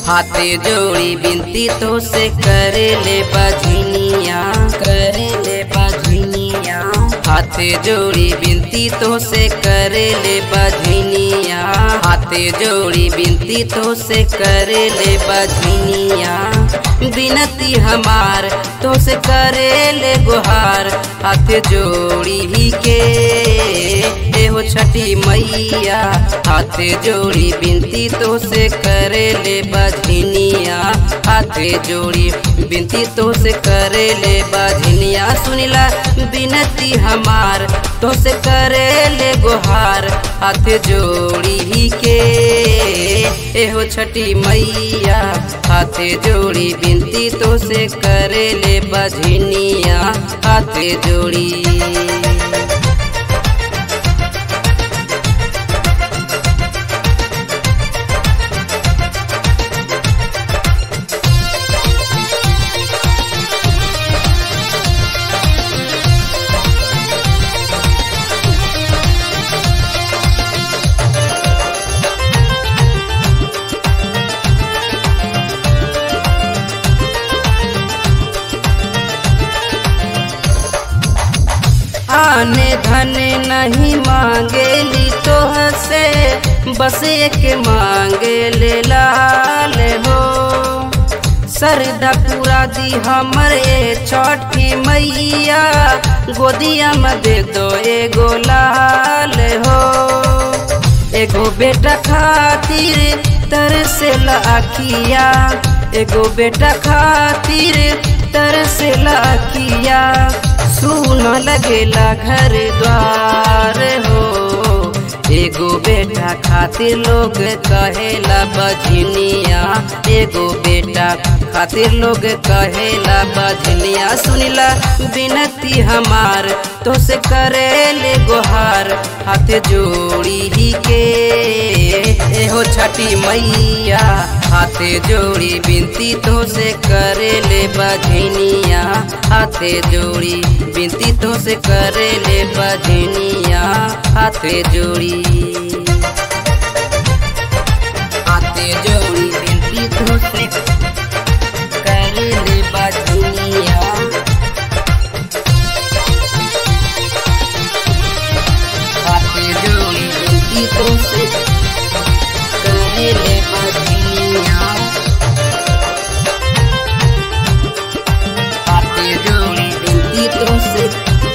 हाथे जोड़ी बिनती तो से करे ले बजनिया करे ले बजनिया हाथे जोड़ी बिनती तो से करे ले बजनिया हाथे जोड़ी बिनती तो से करे ले बजनिया बिनती हमार तो से करे ले गुहार हाथ जोड़ी ही के एहो छठी मैया हाथ जोड़ी बिनती तो से करे ले बजनिया हाथ जोड़ी बिनती तो से करे ले बजनिया सुनिला बिनती हमार तो से करे ले गुहार हाथ जोड़ी ही के एहो छठी मैया हाथ जोड़ी बिनती तो से करे ले बजनिया हाथ जोड़ी आने धन नहीं मांगेली तो से बस एक मांगे ले लाल हो सरदा पूरा दी हमरे छठी मैया गोदिया में दे दो एगो लाल हो एगो बेटा खातिर तर से लाखिया एगो बेटा खातिर तर से लाखिया सुन लगेला घर द्वार हो एगो बेटा खातिर लोग कहेला बजनिया एगो बेटा खातिर लोग कहेला बजनिया सुनिला बिनती हमार तो से करे ले गोहार हाथ जोड़ी ही के एहो छठी मैया हाथ जोड़ी बिनती तो से करे ले बजनिया हाथ जोड़ी बिनती तो से करे ले बजनिया हाथ जोड़ी हाथ जोड़ी बिनती तो से करे ले बजनिया हाथ जोड़ी बिनती तो से करे ले बजनिया हाथ जोड़ी बिनती तो से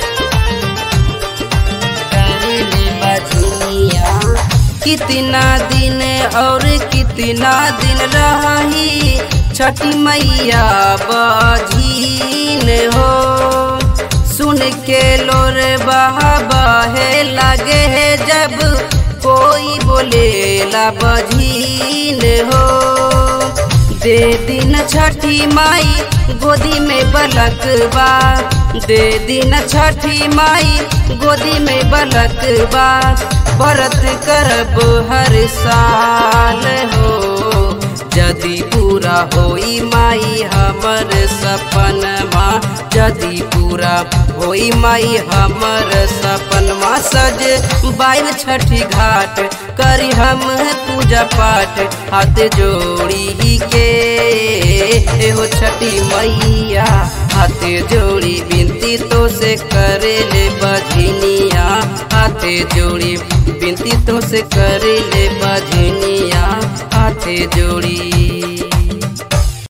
करे ले बजनिया कितना दिन और कितना दिन रही छठी मैया बजीन हो सुन के लोर बहा बहे लगे है जब कोई बोलेला बजीन हो दे दिन छठी माई गोदी में बलक बा दे दिन छठी माई गोदी में बलक बा व्रत करब हर साल हो जदि पूरा होई माई हमर सपनमा जदि पूरा होई माई हमर सपनमा सज बाइल छठी घाट करी हम पूजा पाठ हाथ जोड़ी ही के एहो छठी मैया हाथ जोड़ी बिनती तो से करे ले बजनिया हाथ जोड़ी बिनती तो से करे ले बजनिया हाथ जोड़ी